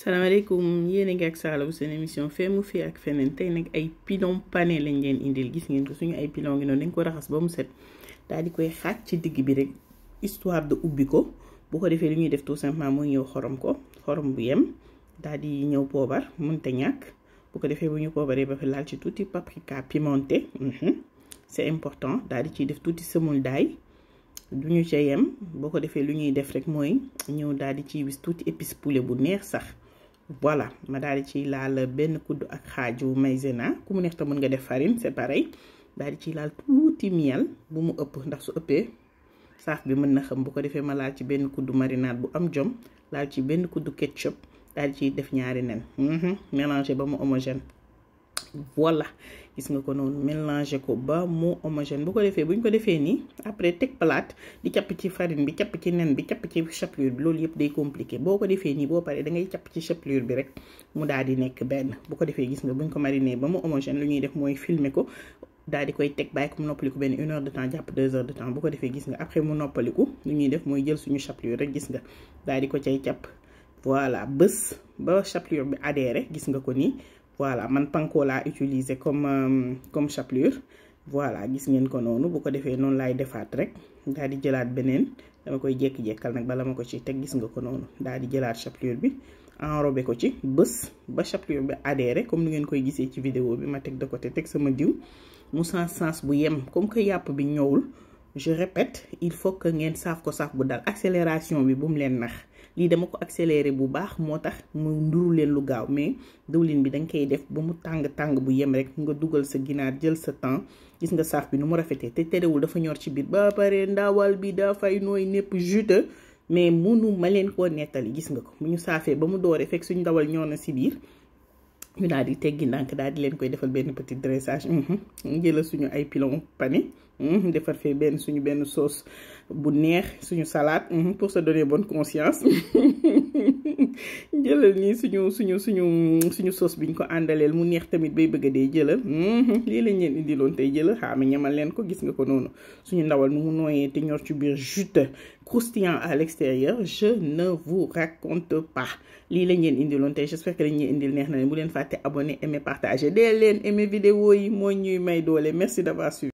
salaamaaleykum yéen a ngi ak Sala bu seen émission fee mu fii ak feneen tey nag ay pilon pané lañ leen indil gis ngeen ko suñu ay pilon ngi noonu dañ ko raxas ba mu set daal di koy xaaj ci digg bi rek histoire de ubbi ko bu ko defee li ñuy def tout simplement mooy ñëw xorom ko xorom bu yem daal di ñëw poobar mënta ñàkk bu ko defee bu ñu poobaree ba fi laal ci tuuti paprika pimenté c'est important daal di ciy def tuuti semoule d'ail du ñu ca yem boo ko defee lu ñuy def rek mooy ñëw daal di ciy wis tuuti épice poulet bu neex sax voilà ma daal di ciy laal benn kudd ak xaaju maïzena ku mu neex te mën nga def farine c'est pareil daal di ciy laal tuuti miel bu mu ëpp ndax su ëppee saaf bi mën na xam bu ko defee ma laal ci benn kudd marinade bu am jom laal ci benn kudd ketchup daal di ciy def ñaari nen mélanger ba mu homogène voilà gis nga ko noonu mélanger ko ba mu homogène bu ko defee bu ñu ko defee nii après teg plate di capp ci farine bi capp ci nen bi capp ci chapelure bi loolu yëpp day compliqué boo ko defee nii boo paree da ngay capp ci chapelure bi rek mu daal di nekk benn bu ko defee gis nga bu ñu ko mariner ba mu homogène lu ñuy def mooy filmer ko daal di koy teg bàyyi ko mu noppaliku benn une heure de temps jàpp deux heures de temps bu ko defee gis nga après mu noppaliku lu ñuy def mooy jël suñu chapelure rek gis nga daal di ko cay capp voilà bés ba chapelure bi adhéré gis nga ko nii voilà man panko laa utiliser comme euh, comme chapelure voilà gis ngeen ko noonu bu ko defee noonu laay defaat rek daal di jëlaat beneen dama koy jékki-jékkal nag bala ma ko ci teg gis nga ko noonu daal di jëlaat chapelure bi enrobé ko ci bés ba chapelure bi adhéré comme ni ngeen koy gisee ci vidéo bi ma teg de côté teg sama diw mu sens sens bu yem comme que yàpp bi ñëwul je répète il faut que ngeen saaf ko saaf bu dal accélération bi bu mu leen nax lii dama ko accéléré bu baax moo tax mu nduru leen lu gaaw mais diwlin bi danga koy def ba mu tàng tàng bu yem rek nga dugal sa ginaar jël sa temps gis nga saaf bi nu mu rafetee te terewul dafa ñor ci biir ba pare ndawal bi dafay nooy népp juteux mais munu ma leen koo nettali gis nga ko bu ñu saafee ba mu dooree fekk suñu ndawal ñor na si biir ñu daal di teggi ndànk daal di leen koy defal benn petit dressage jëla suñu ay pilon pané defar fee benn suñu benn sauce bu neex suñu salade pour se donner bonne conscience jëlal nii suñu suñu suñu suñu sauce biñ ko àndaleel mu neex tamit bay bëgg a dee jëlal lii lañ leen indiloon tey jëlal xaama ñamal leen ko gis nga ko noonu suñu ndawal nu mu nooyee te ñor ci biir juteux croustillant à l'extérieur je ne vous raconte pas lii lañ leen indiloon tey j'espère que dañ leen indil neex na leen bu leen fàtte abonné aimer partager dee leen aimer vidéo yi moo ñuy may doole merci d'avoir suivi